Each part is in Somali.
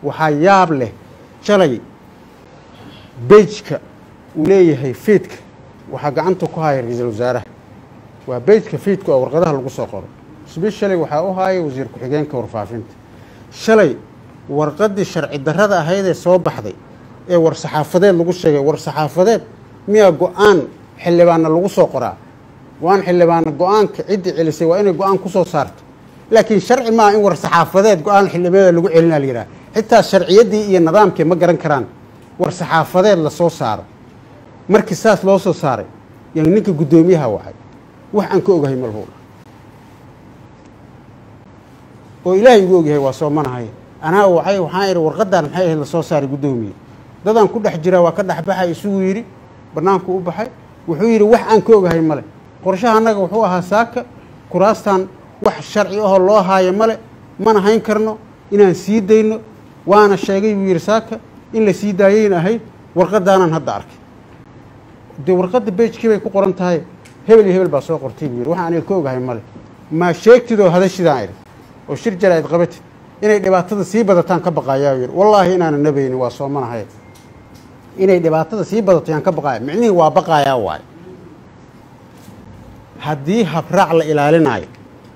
waxaa yaab leh shalay bejka uu leeyahay fiidka waxaa gacanta ku haya ra-iisul wasaaraha waa bejka fiidka oo warqadaha lagu soo qoro sbeshalay waxaa u haaya wasiir ku-xigeenka warfaafinta shalay warqaddii sharci darrada ahaydee soo baxday ee war saxaafadeed lagu sheegay war saxaafadeed miyaa go-aan xildhibaanna lagu soo qoraa go-aan xildhibaanna go-aanka ciddii celisay waa inay go-aan ku soo saarto laakiin sharci maaha in war saxaafadeed go-aan xildhibaanada lagu celinaa la yidhaha xitaa sharciyaddii iyo nidaamkii ma garan karaan war saxaafadeed la soo saaro markii saas loo soo saaray yaa ninka guddoomiyaha wacay wax aan ka ogahay malhuul oo ilaahay igu ogyahay waa soomanahay anaa wacay waxaan idhi warqaddaan maxay ahayd la soo saaray guddoomiye dadaan ku dhex jiraa waa ka dhex baxay isugu yidhi bannaanku u baxay wuxuu yidhi wax aan ka ogahay male qorshaha annaga wuxuu ahaa saaka kuraastan wax sharci ahoo loo haayo male mana hayn karno inaan sii dayno waana sheegay buu yidhi saaka in la sii daayayna ahayd warqadaanaan hadda arkay dee warqadda bejkii bay ku qoran tahay hebel iyo hebel baa soo qortay buu yidhi wax aniga ka ogahay male maa sheegtid oo hadashidaan idhi oo shir jaraa'id qabatid inay dhibaatada sii badataan ka baqaayaa yidhi wallaahi inaana nabayni waa soomanahay inay dhibaatada sii badato yaan ka baqaaya micnihii waa baqaayaa waayo haddii habraac la ilaalinaayo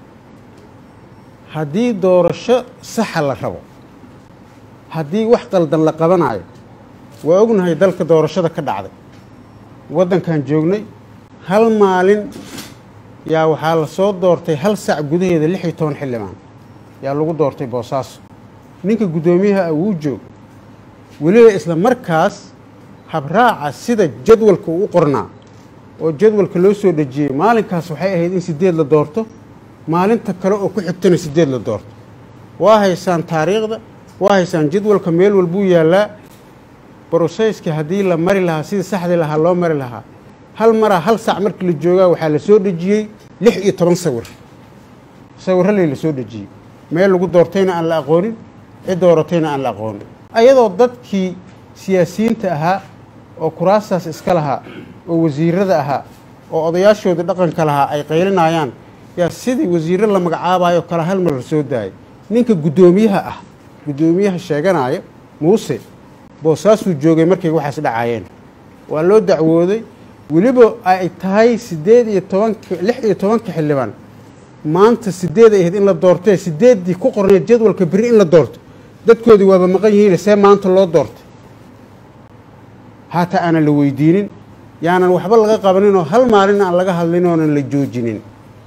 haddii doorasho saxa la rabo haddii wax qaldan la qabanaayo waa ognahay dalka doorashada ka dhacday waddankan joognay hal maalin yaa waxaa la soo doortay hal sac gudaheeda lix iyo toban xildhibaan yaa lagu doortay boosaaso ninka guddoomiyaha ah wuu joog weliba isla markaas habraaca sida jadwalka uu u qornaa oo jadwalka loo soo dhejiyey maalinkaas waxay ahayd in sideed la doorto maalinta kale oo ku xigtana sideed la doorto waa haysaan taariikhda waa haysaan jadwalka meel walbuu yaallaa broseyska haddii la mari lahaa sidii saxdii lahaa loo mari lahaa hal maraa hal sac markii la joogaa waxaa la soo dhejiyey lix iyo toban sawir sawirraley la soo dhejiyey meel lagu doortayna aan la aqoonin cid dooratayna aan la aqoonin ayadoo dadkii siyaasiyiinta ahaa oo kuraastaas iska lahaa oo wasiirada ahaa oo odayaashoodii dhaqanka lahaa ay qaylinayaan yaa sidii wasiirro la magacaabayo kale hal mar la soo daayay ninka guddoomiyaha ah guddoomiyaha sheeganaya muuse boosaasuu joogay markay waxaas dhacaayeen waa loo dacwooday weliba ay tahay siddeed iyo tobanka lix iyo tobanka xildhibaan maanta sideed ay ahayd in la doortee sideeddii ku qorneed jadwalka berri in la doorto dadkoodii waaba maqan yihiin see maanta loo doortay haataa aanan la weydiinin yaanan waxba laga qabaninoo hal maalin aan laga hadlin oonan la joojinin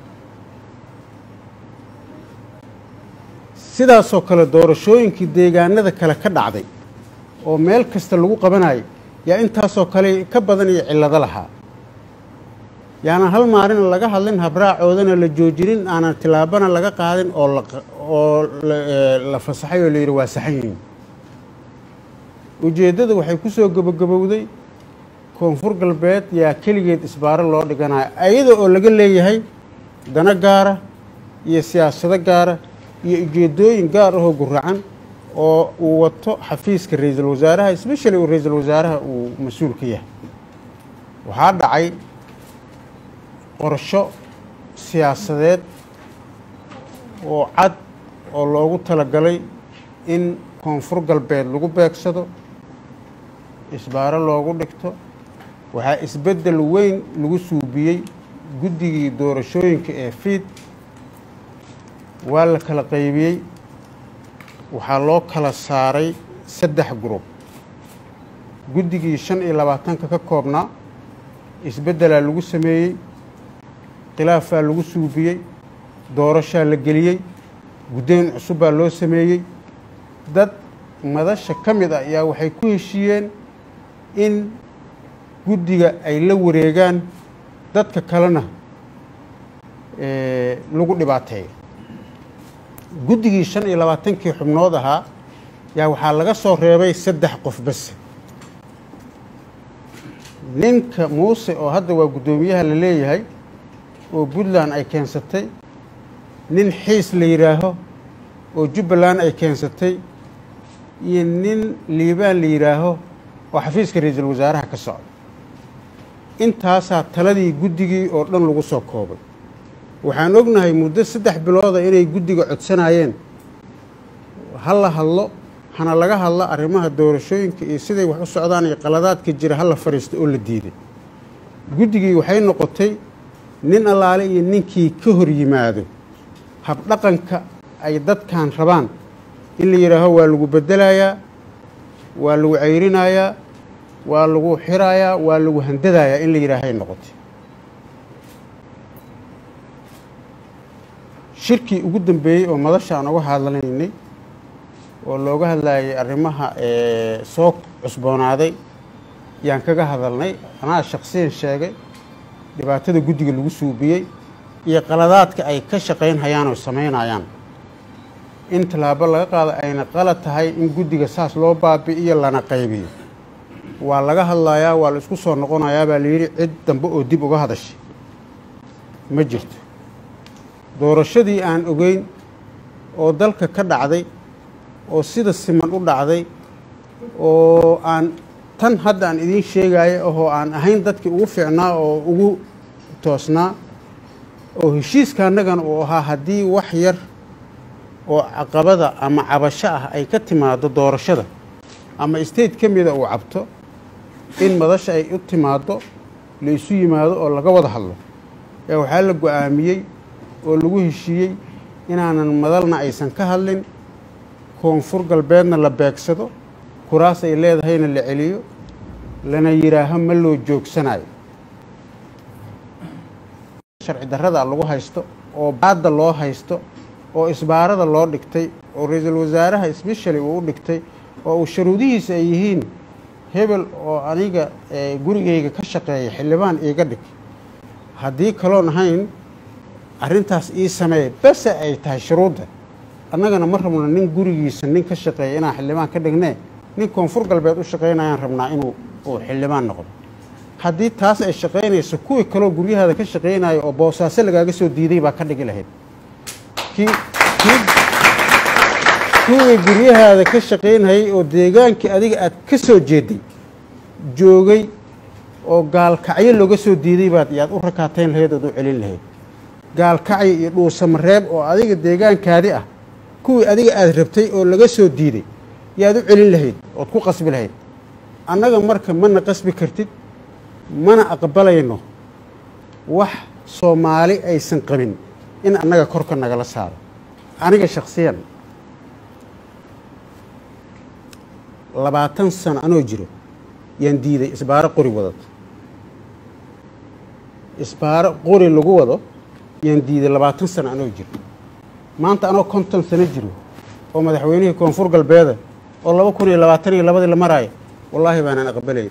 sidaasoo kale doorashooyinkii deegaanada kale ka dhacday oo meel kasta lagu qabanayay yaa intaasoo kale ka badan iyo cillado lahaa yaanan hal maalin laga hadlin habraacoodana la joojinin aanan tilaabana laga qaadin oo oo la fasaxay oo la yidhi waa saxan yihiin ujeeddada waxay ku soo gabagabowday koonfur galbeed yaa keligeed isbaaro loo dhiganayo ayada oo laga leeyahay dano gaara iyo siyaasado gaara iyo ujeeddooyin gaar ahoo guracan oo uu wato xafiiska ra-iisul wasaaraha especially uu ra-iisul wasaaraha uu mas-uul ka yahay waxaa dhacay qorsho siyaasadeed oo cad oo loogu talagalay in koonfur galbeed lagu beegsado isbaaro loogu dhigto waxaa isbeddel weyn lagu suubiyey guddigii doorashooyinka ee fiid waa la kala qaybiyey waxaa loo kala saaray saddex gurub guddigii shan iyo labaatanka ka koobnaa isbeddelaa lagu sameeyey khilaafaa lagu suubiyey doorashaa la geliyey guddoyn cusubbaa loo sameeyey dad madasha ka mid ah ayaa waxay ku heshiiyeen in guddiga ay la wareegaan dadka kalena lagu dhibaateeyo guddigii shan iyo labaatankii xubnood ahaa yaa waxaa laga soo reebay saddex qof base ninka muuse oo hadda waa guddoomiyaha la leeyahay oo puntland ay keensatay nin xiis la yidhaaho oo jubbaland ay keensatay iyo nin liibaan la yidhaaho oo xafiiska ra-iisul wasaaraha ka socda intaasaa taladii guddigii oo dhan lagu soo koobay waxaan ognahay muddo saddex bilooda inay guddiga codsanayeen ha la hadlo hana laga hadla arrimaha doorashooyinka iyo siday wax u socdaan iyo qaladaadka jira hala fadhiisto oo la diiday guddigii waxay noqotay nin allaale iyo ninkii ka hor yimaado habdhaqanka ay dadkan rabaan in la yidhaaho waa lagu beddelayaa waa lagu cayrinayaa waa lagu xirayaa waa lagu handadayaa in la yidhaahay noqotay shirkii ugu dambeeyey oo madasha aan uga hadlanaynay oo looga hadlayay arrimaha soo cusboonaaday yaan kaga hadalnay anaa shaksiyan sheegay dhibaatada guddiga lagu suubiyey iyo qaladaadka ay ka shaqaynhayaan oo samaynayaan in tallaabo laga qaado ayna qalad tahay in guddiga saas loo baabi'iyo lana qaybiyo waa laga hadlayaa waa la isku soo noqonayaa baa layidhi cid dambe oo dib uga hadashay ma jirto doorashadii aan ogeyn oo dalka ka dhacday oo sida siman u dhacday oo aan tan hadda aan idiin sheegaayo ahoo aan ahayn dadkii ugu fiicnaa oo ugu toosnaa oo heshiiska annagana uu ahaa haddii wax yar oo caqabada ama cabasho ah ay ka timaado doorashada ama state ka mida uu cabto in madasha ay u timaaddo la isu yimaado oo laga wada hadlo ee waxaa la go-aamiyey oo lagu heshiiyey inaanan madalna aysan ka hadlin koonfur galbeedna la beegsado kuraas ay leedahayna la celiyo lana yidhaaho ma loo joogsanayo sharci darrada lagu haysto oo baadda loo haysto oo isbaarada loo dhigtay oo ra-iisul wasaaraha sbeshali uu u dhigtay oo uu sharuudihiisa ay yihiin hebel oo aniga gurigayga ka shaqeeya xildhibaan iiga dhig haddii kaloon ahayn arrintaas ii sameeya bese ay tahay shuruudda annagana ma rabno nin gurigiisa nin ka shaqeeya inaan xildhibaan ka dhignee nin koonfur galbeed u shaqaynayaan rabnaa inuu uu xildhibaan noqdo haddii taas ay shaqaynayso kuwii kaloo guryahaada ka shaqaynayo oo boosaaso lagaaga soo diiday baa ka dhigi lahayd kuwii guryahaada ka shaqaynayay oo deegaankii adiga aad ka soo jeeday joogay oo gaalkacyo looga soo diiday baad yaad u rakaatayn lahayd ood u celin lahayd gaalkacyo iyo dhuusamareeb oo adiga deegaankaadi ah kuwii adiga aad rabtay oo laga soo diiday yaad u celin lahayd ood ku qasbi lahayd annaga marka mana qasbi kartid mana aqbalayno wax soomaali aysan qabin in annaga korka nagala saaro aniga shaksiyan labaatan sano anoo jiro yaan diiday isbaaro qori wadad isbaaro qori lagu wado yaan diiday labaatan sano anoo jiro maanta anoo konton sano jiro oo madaxweynihii koonfur galbeeda oo laba kun iyo labaatan iyo labadii la maraayo wallaahi baanaan aqbalay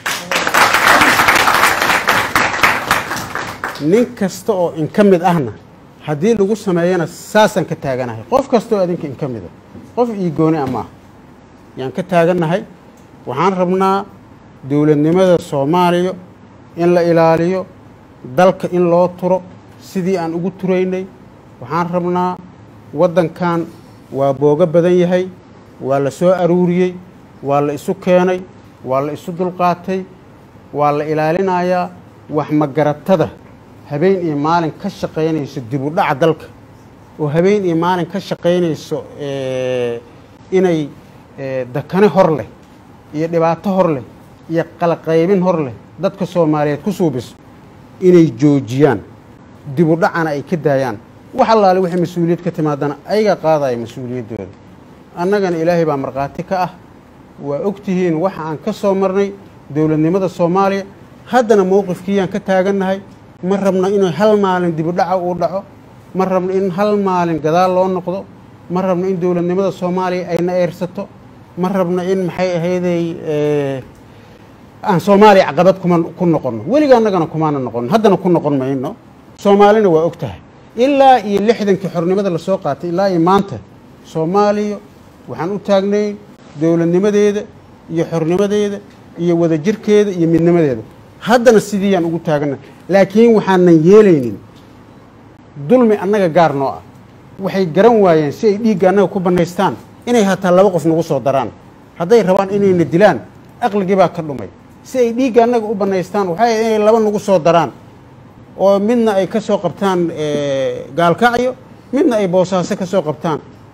nin kasta oo in ka mid ahna haddii lagu sameeyana saasaan ka taaganahay qof kastaoo adinka in ka mida qof ii gooni a maaha yaan ka taagannahay waxaan rabnaa dowladnimada soomaaliya in la ilaaliyo dalka in loo turo sidii aan ugu turaynay waxaan rabnaa waddankan waa boogo badan yahay waa la soo aruuriyey waa la isu keenay waa la isu dulqaatay waa la ilaalinayaa wax magaratada habeen iyo maalin ka shaqaynayso dib u dhaca dalka oo habeen iyo maalin ka shaqaynayso inay dakane hor leh iyo dhibaato hor leh iyo qalaqaybin hor leh dadka soomaaliyeed ku suubiso inay joojiyaan dib u dhacana ay ka daayaan wax allaale wixii mas-uuliyad ka timaadana ayagaa qaadaya mas-uuliyaddooda annagana ilaahay baa markhaati ka ah waa og tihiin waxa aan ka soo marnay dowladnimada soomaaliya haddana mowqifkiiyaan ka taagannahay ma rabno inuu hal maalin dib u dhaca uu dhaco ma rabno in hal maalin gadaal loo noqdo ma rabno in dowladnimada soomaaliya ayna eersato ma rabno in maxay ahayday aan soomaaliya caqabad kuma ku noqonno weliga annagana kumaana noqono haddana ku noqon mayno soomaalina waa og tahay ilaa iyo lixdankii xornimada lasoo qaatay ilaa iyo maanta soomaaliya waxaan u taagnay dowladnimadeeda iyo xornimadeeda iyo wadajirkeeda iyo midnimadeeda haddana sidiiyaan ugu taagana laakiin waxaanan yeelaynin dulmi annaga gaar noo ah waxay garan waayeen si ay dhiigga annaga ku bannaystaan inay hataa laba qof nagu soo daraan hadday rabaan inayna dilaan aqligii baa ka dhumay si ay dhiigga annaga u bannaystaan waxay ahayd inay laba nagu soo daraan oo midna ay ka soo qabtaan gaalkacyo midna ay boosaaso ka soo qabtaan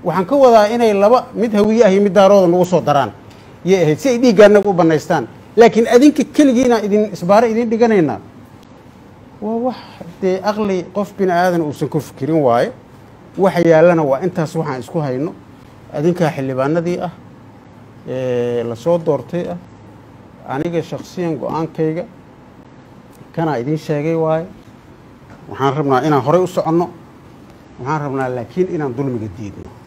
waxaan ka wadaa inay laba mid hawiye ah iyo mid daarooda nagu soo daraan yay ahayd si ay dhiigga annaga u bannaystaan laakiin adinka keligiina idin isbaaro idin dhiganaynaa waa wax dee aqli qof bini aadan uusan ku fikirin waaye waxa yaallana waa intaas waxaan isku hayno adinkaa xildhibaanadii ah lasoo doortay ah aniga shaksiyan go-aankayga kanaa idin sheegay waaye waxaan rabnaa inaan horey u soconno waxaan rabnaa laakiin inaan dulmiga diidno